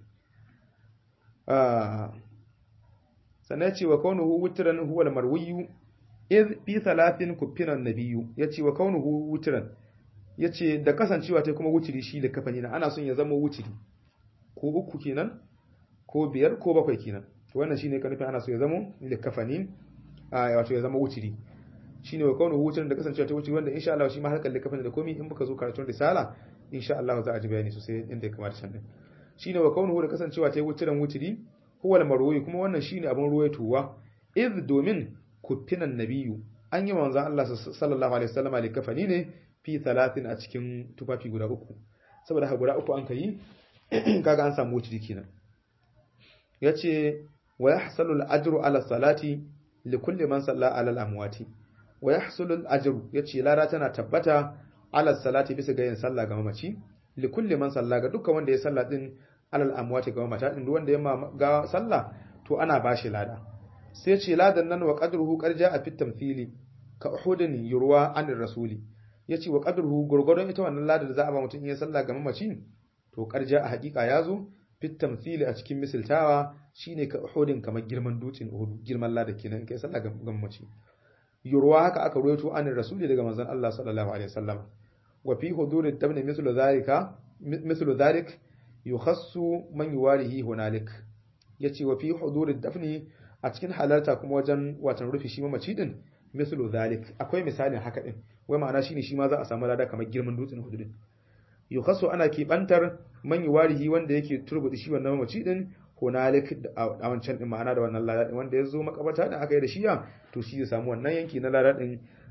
sannan ce wa kaunuhu wutran huwa al-marwiyu iz fi thalathin kufinan nabiyyu yace wa kaunuhu wutran yace da kasancewa ta kuma wutiri shi da kafani na ana son ya zama wutiri ko uku kenan ko biyar ko bakwai kenan to wannan shine ka nufin ana so ya zama da kafani a wato ya zama wutiri shine wa kaunuhu wutran da kasancewa ta wutiri wanda insha Allah shi ma harkar da kafani da komai in muka zo karatun risala insha Allah za a ji bayani sosai inda ya kamata can din shine wa kaunuhu da kasancewa ta wutiran wutiri huwa marwayi kuma wannan shine abin ruwaitowa iz domin kufinan nabiyu an yi manzon Allah sallallahu alaihi wasallam ali kafani ne fi 30 a cikin tufafi guda uku saboda haka guda uku an kai kaga an samu wuce kenan yace wa yahsalu al-ajru ala salati li kulli man salla ala al-amwati wa yahsulu al-ajru yace lada tana tabbata ala salati bisa ga yin sallah ga mamaci li kulli man salla ga dukkan wanda ya salla din alal amwati ga mata din wanda ya ga sallah to ana bashi lada sai ce ladan nan wa qadruhu qarja a fit tamthili ka uhudin yurwa an rasuli yace wa qadruhu gurgurdon ita wannan lada da za a ba mutum ya sallah ga mamaci to qarja a hakika yazo fit tamthili a cikin misaltawa shine ka uhudin kamar girman dutsen uhud girman lada kenan kai sallah ga mamaci yurwa haka aka ruwaito an rasuli daga manzon Allah sallallahu alaihi wasallam wa fi huduri tabni mithlu dhalika mithlu dhalik yukhassu man yuwarihi hunalik yace wa fi hudur dafni a cikin halarta kuma wajen watan rufi shi mamaci din mislu zalik akwai misalin haka din wai ma'ana shine shi ma za a samu lada kamar girman dutsen hudu din yukhassu ana kibantar man yuwarihi wanda yake turbudi shi wannan mamaci din hunalik a wancan din ma'ana da wannan lada din wanda ya zo makabata da aka yi da shiya to shi zai samu wannan yanki na lada din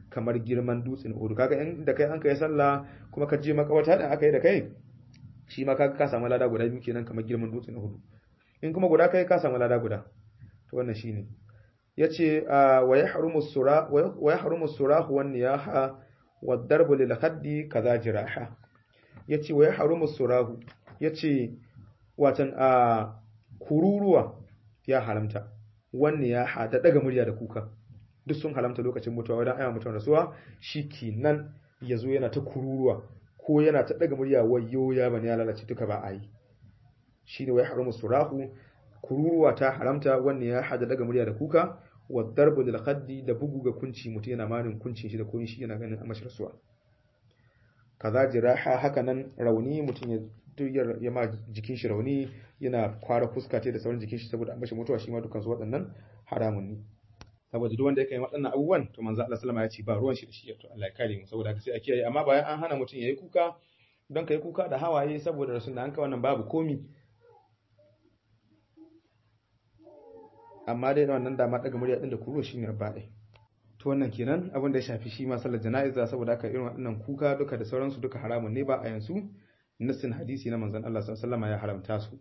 kamar girman dutsen Uhud kaga in da kai an kai sallah kuma ka je makawata da aka yi da kai shi ma kaga ka samu lada guda biyu kenan kamar girman dutsen Uhud in kuma guda kai ka samu lada guda to wannan shine yace wa yahrumu sura wa yahrumu surahu wan niyaha wad darbu lil khaddi kaza jiraha yace wa yahrumu surahu yace watan a kururuwa ya haramta wan niyaha da daga murya da kuka duk sun halamta lokacin mutuwa wadan ayyama mutuwar rasuwa shikenan yazo yana ta kururuwa ko yana ta daga murya wayo ya bani ya lalace duka ba a yi shine wa yahrumu surahu kururuwa ta haramta wannan ya hada daga murya da kuka wa darbu lil khaddi da bugu ga kunci mutum yana manin kuncin shi da koyin shi yana ganin amashi rasuwa kaza jiraha haka nan rauni mutum ya duk ya ma jikin shi rauni yana kwara fuska da sauran jikin shi saboda amashi mutuwa shi ma dukkan su waɗannan haramun ne saboda duk wanda yake yin waɗannan abubuwan to manzo Allah sallama ya ce ba ruwan shi da shi to Allah ya kare mu saboda haka sai a kiyaye amma bayan an hana mutum yayi kuka don kai kuka da hawaye saboda rasul da an ka wannan babu komi amma dai wannan dama daga murya din da kuro shine ba dai to wannan kenan abin da ya shafi shi ma sallar jana'iza saboda haka irin waɗannan kuka duka da sauransu duka haramun ne ba a yanzu nassin hadisi na manzon Allah sallallahu alaihi wasallam ya haramta su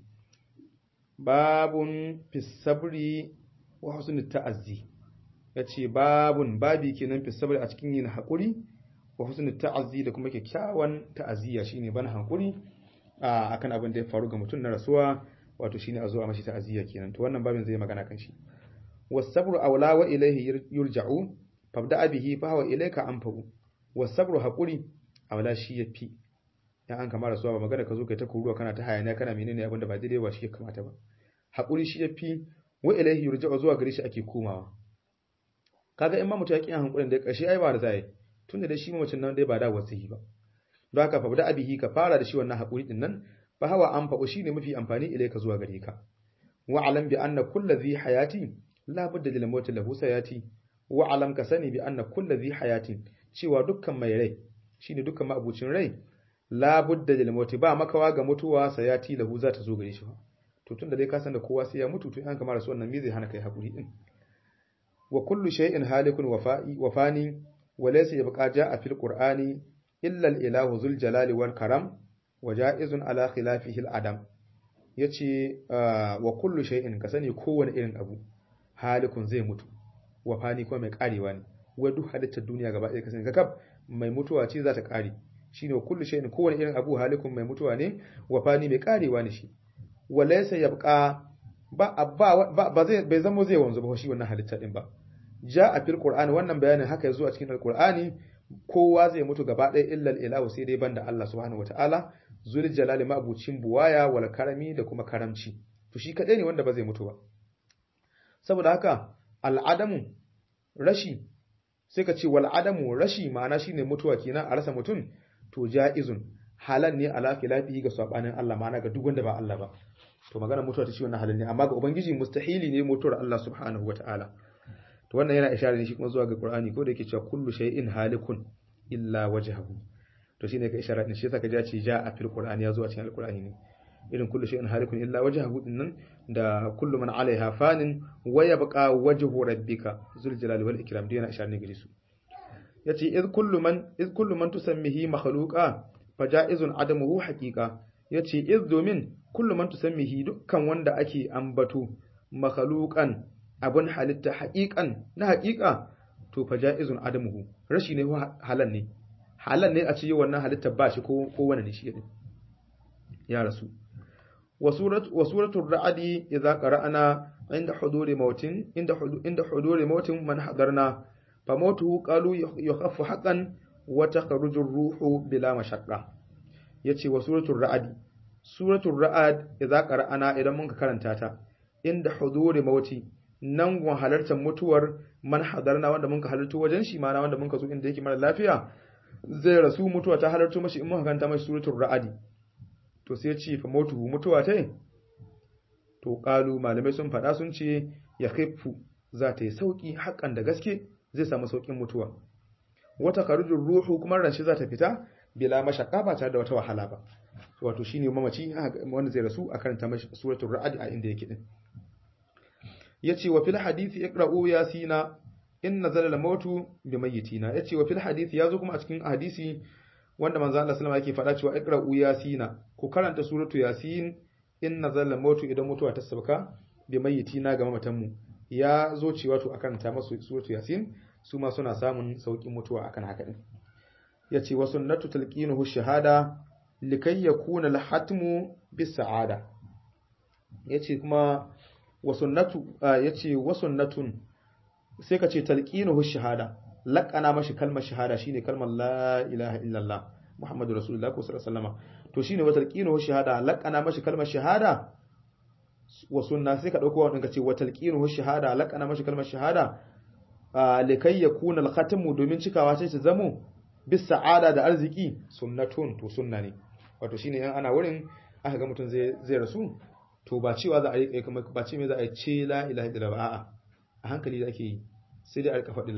babun fi sabri wa husnul ta'azzi yace babun babi kenan fi sabri a cikin yin hakuri wa husnul ta'azzi da kuma kyakkyawan ta'aziyya shine ban hakuri akan abin da ya faru ga mutum na rasuwa wato shine a zo a mashi ta'aziyya kenan to wannan babin zai magana kan shi wasabru awla wa ilayhi yurja'u fabda bihi fa huwa ilayka anfa'u wasabru haquri awla shi yafi dan an kama rasuwa ba magana ka zo kai ta kuruwa kana ta hayaniya kana menene abin da ba daidai ba shi ya kamata ba haquri shi yafi wa ilayhi yurja'u zuwa gare shi ake komawa kaga in ma mutum ya kiyan hankulin da karshe ai ba da zai tunda da shi mamacin nan dai ba da wasihi ba don haka fabda bihi ka fara da shi wannan haquri din nan fa hawa anfa'u shine mafi amfani ilayka zuwa gare ka wa alam bi anna kullu dhi hayati la budda lil mawt lahu sayati wa alam ka sani bi anna kullu dhi hayatin cewa dukkan mai rai shine dukkan ma'abucin rai la budda lil mawt ba makawa ga mutuwa sayati lahu za ta zo gare shi to tunda dai ka san da kowa sai ya mutu to an kamar su wannan me zai hana kai hakuri din wa kullu shay'in halikun wafa'i wafani wa laysa yabqa ja'a fil qur'ani illa al ilahu zul jalali wal karam wa ja'izun ala khilafihi al adam yace wa kullu shay'in ka sani kowane irin abu halikun zai mutu wa fani kuma mai karewa ne wa duk halittar duniya gaba ɗaya ka sani kakab mai mutuwa ce za ta kare shine wa kullu shay'in kowane irin abu halikun mai mutuwa ne wa fani mai karewa ne shi wa laysa yabqa ba ba ba zai bai zama zai wanzu ba shi wannan halitta din ba ja a fil qur'ani wannan bayanin haka yazo a cikin alqur'ani kowa zai mutu gaba ɗaya illal ilahu sai dai banda Allah subhanahu wataala zul jalali mabucin buwaya wal karami da kuma karamci to shi kadai ne wanda ba zai mutu ba saboda haka al'adamu rashi sai ka ce wal adamu rashi ma'ana shine mutuwa kenan a rasa mutum to ja'izun halan ne ala khilafihi ga sabanin Allah ma'ana ga duk wanda ba Allah ba to magana mutuwa ta ce wannan halin ne amma ga ubangiji mustahili ne mutuwar Allah subhanahu wataala to wannan yana isharar ne shi kuma zuwa ga Qur'ani ko da yake cewa kullu shay'in halikun illa wajhahu to shine ka isharar ne shi yasa ka ji ce ja a fil Qur'ani ya zo a cikin Al-Qur'ani ne irin kullu shay'in halikun illa wajhahu dinnan da kullu man 'alaiha fanin wa yabqa wajhu rabbika zul jalali wal ikram dai yana isharar ne gare su yace iz kullu man iz kullu man tusammihi makhluqa faja'izun adamuhu haqiqa yace iz domin kullu man tusammihi dukkan wanda ake ambato makhluqan abun halitta haqiqan na haqiqa to faja'izun adamuhu rashi ne halan ne halan ne a ce wannan halitta ba shi ko ko wani ne shi din ya rasu wa suratu wa suratul ra'di idza qara'ana inda huduri mautin inda inda huduri mautin man hadarna fa mautuhu qalu yukhaffu haqqan wa takhruju ar-ruhu bila mashaqqa yace wa suratul ra'di suratul ra'ad idza qara'ana idan mun ka karanta ta inda huduri mauti nan gun halartar mutuwar man hadarna wanda mun ka halartu wajen shi mana wanda mun ka zo inda yake mara lafiya zai rasu mutuwa ta halartu mashi in muka karanta mashi suratul ra'adi to sai ya ce fa mautuhu mutuwa ta to qalu malamai sun faɗa sun ce ya khiffu za ta yi sauki haƙan da gaske zai samu saukin mutuwa wata karujin ruhu kuma ran shi za ta fita bila mashaqqa ba tare da wata wahala ba wato shine mamaci wanda zai rasu a karanta mashi suratul ra'd a inda yake din yace wa fil hadisi iqra'u yasina in nazala al-mautu bi mayyitina yace wa fil hadisi yazo kuma a cikin hadisi wanda manzo Allah sallama yake faɗa cewa iqra'u yasina ku karanta suratu yasin in nazala al-mautu idan mutuwa ta sabka bi mayyitina ga mamatan mu ya zo cewa to akan ta masu suratu yasin su ma suna samun saukin mutuwa akan haka din yace wa sunnatu talqinuhu shahada likay yakuna al-hatmu bis sa'ada yace kuma wa sunnatu yace wa sunnatun sai ka ce talqinuhu shahada laqana mashi kalmar shahada shine kalmar la ilaha illallah muhammadu rasulullah ko sallallahu alaihi wasallam to shine wa talqinuhu shahada laqana mashi kalmar shahada wa sunna sai ka dauko wannan ka ce wa talqinuhu shahada laqana mashi kalmar shahada likai yakuna al-khatmu domin cikawa sai ta zamo bis sa'ada da arziki sunnatun to sunna ne wato shine in ana wurin aka ga mutum zai zai rasu to ba cewa za a yi kuma ba ce me za a yi ce la ilaha illallah a'a a hankali da ake yi sai dai a rika faɗi la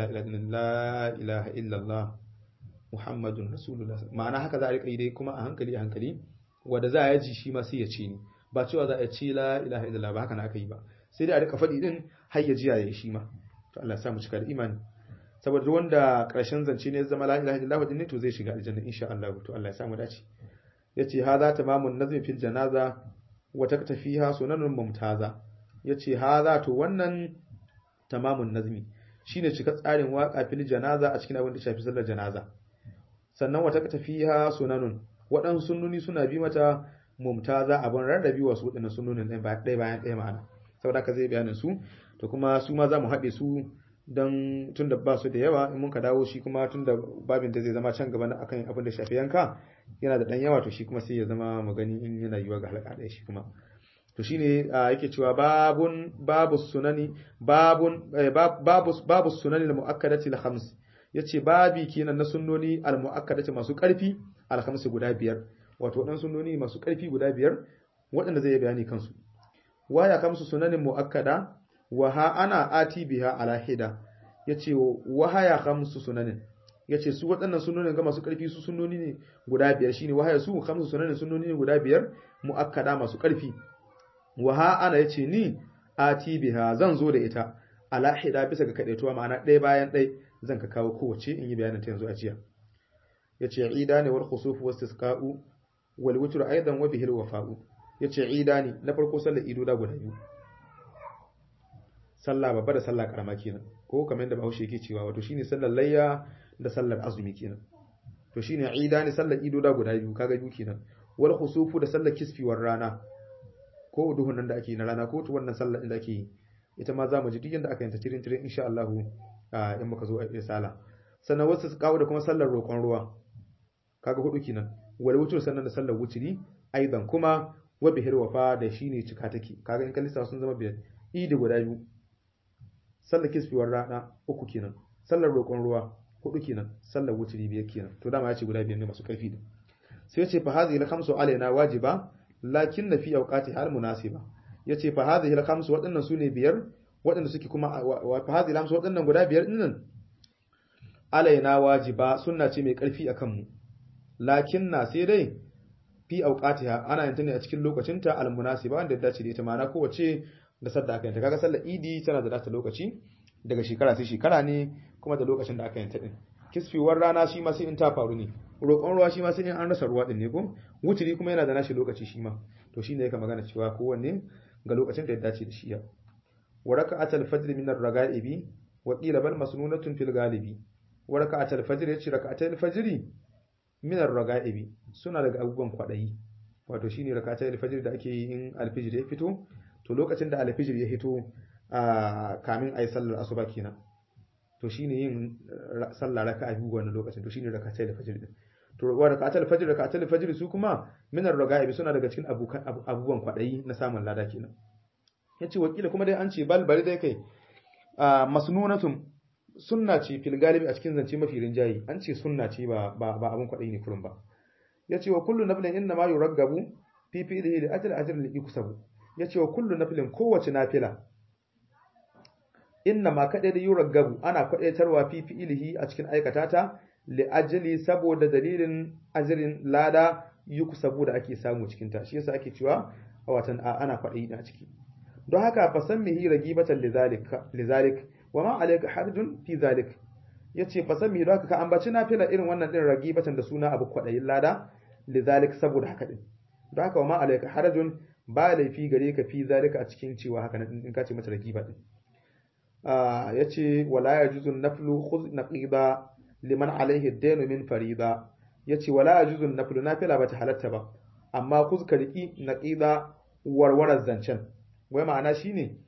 ilaha illallah muhammadun rasulullah ma'ana haka za a rika yi dai kuma a hankali a hankali wanda za a yaji shi ma sai ya ce ni ba cewa za a ce la ilaha illallah ba haka na aka yi ba sai dai a rika faɗi din har ya jiya ya shi ma to Allah ya sa mu cika da imani saboda wanda ƙarshen zance ne zama la ilaha illallah din ne to zai shiga aljanna insha Allah to Allah ya sa mu dace yace hadha tamamun nazmi fil janaza wa taktafiha sunanun mumtaza yace hadha to wannan tamamun nazmi shine cika tsarin waka fil janaza a cikin abin da shafi sallar janaza sannan wata tafiha sunanun waɗansu sunnuni suna bi mata mumtaza abin rarrabi wasu waɗannan sunnunin ɗaya bayan ɗaya ma'ana saboda ka zai bayanin su to kuma su ma za mu haɗe su don tun da ba su da yawa in mun ka dawo shi kuma tun da babin da zai zama can gaba akan abin da shafi yanka yana da ɗan yawa to shi kuma sai ya zama mu gani in yana yiwa ga halaka ɗaya shi kuma to shine yake cewa babun babu sunani babun babu babu sunani al-muakkadati al-khams yace babi kenan na sunnoni al-muakkadati masu karfi al-khams guda biyar wato dan sunnoni masu karfi guda biyar waɗanda zai bayani kansu waya kamsu sunanin muakkada wa ha ana ati biha ala hida yace wa haya khamsu sunanin yace su waɗannan sunnonin ga masu karfi su sunnoni ne guda biyar shine wahaya su khamsu sunanin sunnoni ne guda biyar muakkada masu karfi waha ana yace ni ati biha zan zo da ita ala hida bisa ga kadaituwa ma'ana ɗaya bayan ɗaya zan ka kawo kowace in yi bayanin ta yanzu a jiya yace ida ne wal khusuf was tisqa'u wal witr aidan wa bihil wafa'u yace ida ne na farko sallar ido da guda biyu sallah babba da sallah karama kenan ko kamar yadda Bahaushe yake cewa wato shine sallar layya da sallar azumi kenan to shine ida ne sallar ido da guda biyu kaga biyu kenan wal khusufu da sallar kisfiwar rana ko duhun nan da ake na rana ko wannan sallar da ake yi ita ma za mu ji duk yanda aka yanta tirin tirin insha Allah in muka zo a sala sannan wasu su kawo da kuma sallar roƙon ruwa kaga hudu kenan wal wutur sannan da sallar wuturi aidan kuma wa bihir wafa da shine cika take kaga in kalisa sun zama biyar idi guda biyu sallar kisfiwar rana uku kenan sallar roƙon ruwa hudu kenan sallar wuturi biyar kenan to dama ya ce guda biyar ne masu karfi da sai ya ce fa hadhihi al-khamsu alaina wajiba lakin na fi auqati hal munasiba yace fa hadhihi al khamsu wadannan sune biyar wadanda suke kuma fa hadhihi al khamsu wadannan guda biyar dinnan alaina wajiba sunna ce mai karfi akan mu lakin na sai dai fi auqatiha ana yin ta ne a cikin lokacinta al munasiba wanda dace da ita ma'ana kowace da sadda aka yanta kaga sallar idi tana da data lokaci daga shekara sai shekara ne kuma da lokacin da aka yanta din kisfiwar rana shi ma sai in ta faru ne roƙon ruwa shi ma sai in an rasa ruwa din ne ko wuturi kuma yana da nashi lokaci shi ma to shine yake magana cewa kowanne ga lokacin da ya dace da shi ya wa raka'atul fajr min ar-raga'ibi wa qila bal masnunatun fil galibi wa raka'atul fajr yace raka'atul fajr min ar-raga'ibi suna daga abubuwan kwadayi wato shine raka'atul fajr da ake yi in al-fajr ya fito to lokacin da al-fajr ya fito a kamin ayi sallar asuba kenan to shine yin sallah raka'a biyu wannan lokacin to shine raka'atul fajr din to wa raka'atul fajr raka'atul fajr su kuma min ar-raga'ibi suna daga cikin abubuwan kwadayi na samun lada kenan yace wakila kuma dai an ce bal bari dai kai masnunatun sunna ce fil galibi a cikin zance mafi rinjayi an ce sunna ce ba ba ba abun kwadayi ne kurun ba yace wa kullu naflin inna ma yuraggabu fi fi'lihi li ajli ajrin li yukusabu yace wa kullu naflin kowace nafila inna ma kadai da yuraggabu ana kwadaitarwa fi fi'lihi a cikin aikata ta li'ajali saboda dalilin ajirin lada yukusabu da ake samu cikin ta shi yasa ake cewa a watan ana kwaɗayi a ciki don haka fa san mihi ragibatan lizalik lizalik wa ma alayka harjun fi zalik yace fa sami da ka ambaci nafila irin wannan din ragibatan da suna abu kwadayin lada lidhalik saboda haka din don haka wa ma alayka harjun ba laifi gare ka fi zalika a cikin cewa haka nan in ka ce mata ragiba din yace wala yajuzu naflu khudh naqida liman alaihi ad min farida yace wala yajuzu naflu nafila bata halatta ba amma khudh ka riki naqida warwarar zancen wai ma'ana shine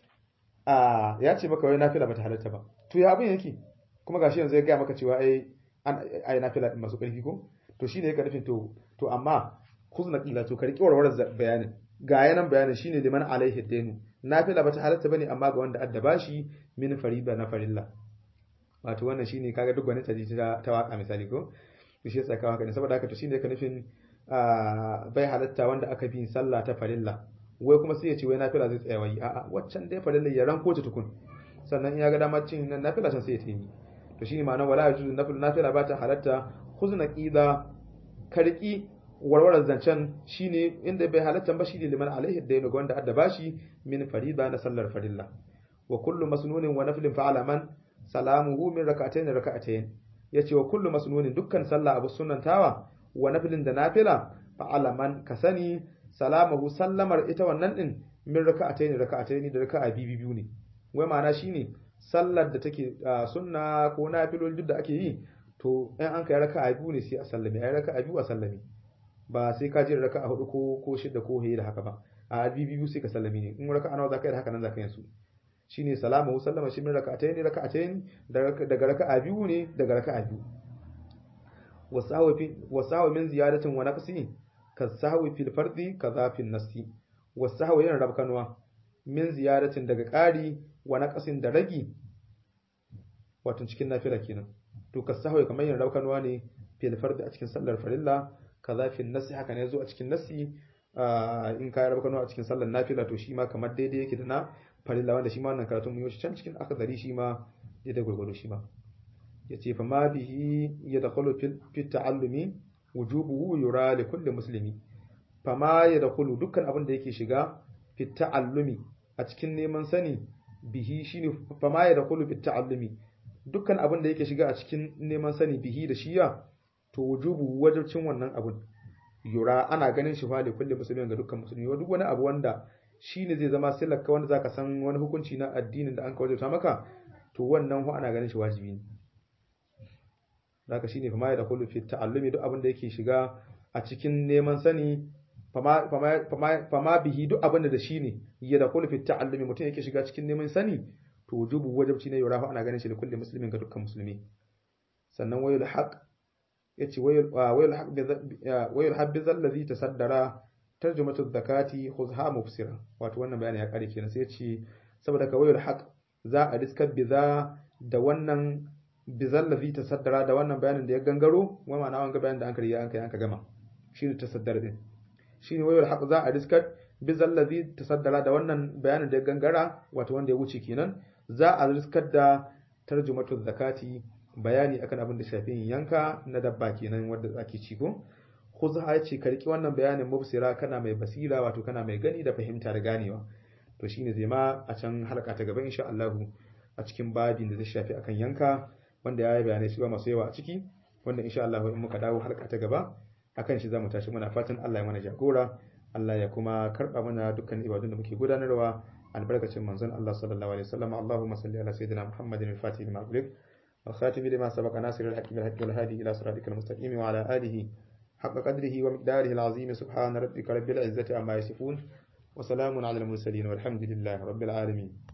a ya ce maka wai nafila bata halatta ba to ya abin yake kuma gashi yanzu ya ga maka cewa ai ai nafila din masu karfi ko to shine yake nufin to to amma khudh naqila to ka riki warwarar bayanin ga yanan bayanin shine liman alaihi dainu nafila bata halatta bane amma ga wanda addaba shi min fariba na farilla wato wannan shine kaga duk wani taji ta ta waka misali ko to shi yasa haka ne saboda haka to shine ka nufin bai halatta wanda aka bi sallah ta farilla wai kuma sai ya ce wai nafila zai tsaya wai a'a waccan dai farilla ya ranko ta tukun sannan in ya ga dama cin nan nafila can sai ya tayi to shine ma'anar wala yajuzu nafila nafila ba ta halatta khuzna qida karki warwarar zancen shine inda bai halatta ba shine liman alaihi dainu ga wanda adda bashi min farida na sallar farilla wa kullu masnunin wa naflin fa'ala man salamuhu min rak'atayn rak'atayn yace wa kullu masnunin dukkan sallah abu sunnantawa wa naflin da nafila fa'ala man kasani salamahu sallamar ita wannan din min rak'atayn rak'atayn da raka'a biyu biyu ne wai ma'ana shine sallar da take sunna ko nafilol duk da ake yi to in an kai raka'a biyu ne sai a sallame ai raka'a biyu a sallame ba sai ka jira raka'a hudu ko ko shida ko hayi da haka ba a biyu biyu sai ka sallami ne in raka'a nawa zaka yi da haka nan zaka yi su shine salamu sallama shi min raka'atayn raka'atayn daga raka'a biyu ne daga raka'a biyu wasahu fi wasahu min ziyadatin wa naqsi ka sahwi fil fardi kaza fil nasi wasahu yana rabkanwa min ziyadatin daga ƙari wa naqsin da ragi wato cikin nafila kenan to ka sahwi kamar yana rabkanwa ne fil fardi a cikin sallar farilla kaza fil nasi haka ne zo a cikin nasi in ka rabu kano a cikin sallar nafila to shi ma kamar daidai yake da na farilla wanda shi ma wannan karatun mu yi can cikin akadari shi ma daidai gurgudu shi ma yace fa ma bihi yadkhulu fi ta'allumi wujubuhu yura li kulli muslimi fa ma yadkhulu dukkan abin da yake shiga fi ta'allumi a cikin neman sani bihi shine fa ma yadkhulu fi ta'allumi dukkan abin da yake shiga a cikin neman sani bihi da shiya to wujubu wajibcin wannan abun yura ana ganin shi fa da kulli musulmin ga dukkan musulmi duk wani abu wanda shine zai zama silaka wanda zaka san wani hukunci na addinin da an ka wajabta maka to wannan hu ana ganin shi wajibi ne zaka shine fa ma da kullu fi ta'allumi duk abin da yake shiga a cikin neman sani fama fama fama bihi duk abin da shi ne ya da kullu fi ta'allumi mutum yake shiga cikin neman sani to wujubu wajibci ne yura fa ana ganin shi da kulli muslimin ga dukkan musulmi sannan wayul haqq yace wayul habbiz allazi tasaddara tarjumatu zakati khuzha mufsira wato wannan bayani ya kare kenan sai yace saboda ka wayul haq za a riskar biza da wannan bizal ladhi tasaddara da wannan bayanin da ya gangaro wa ma'ana wanga bayanin da an kariya an kai an ka gama shine tasaddara din shine wayul haq za a riskar bizal ladhi tasaddara da wannan bayanin da ya gangara wato wanda ya wuce kenan za a riskar da tarjumatu zakati bayani akan abin da shafi yanka na dabba kenan wanda ake ci ko khuzha ce ka riki wannan bayanin mubsira kana mai basira wato kana mai gani da fahimta da ganewa to shine zai ma a can halka ta gaba insha Allah a cikin babin da zai shafi akan yanka wanda ya yi bayanai su masu yawa a ciki wanda insha Allah in muka dawo halka ta gaba akan shi zamu tashi muna fatan Allah ya mana jagora Allah ya kuma karba mana dukkan ibadun da muke gudanarwa albarkacin manzon Allah sallallahu alaihi wasallam Allahumma salli ala sayyidina Muhammadin al-Fatih lima ughliq والخاتم لما سبق ناصر الحق بالحق والهادي إلى صراطك المستقيم وعلى آله حق قدره ومقداره العظيم سبحان ربك رب العزة عما يصفون وسلام على المرسلين والحمد لله رب العالمين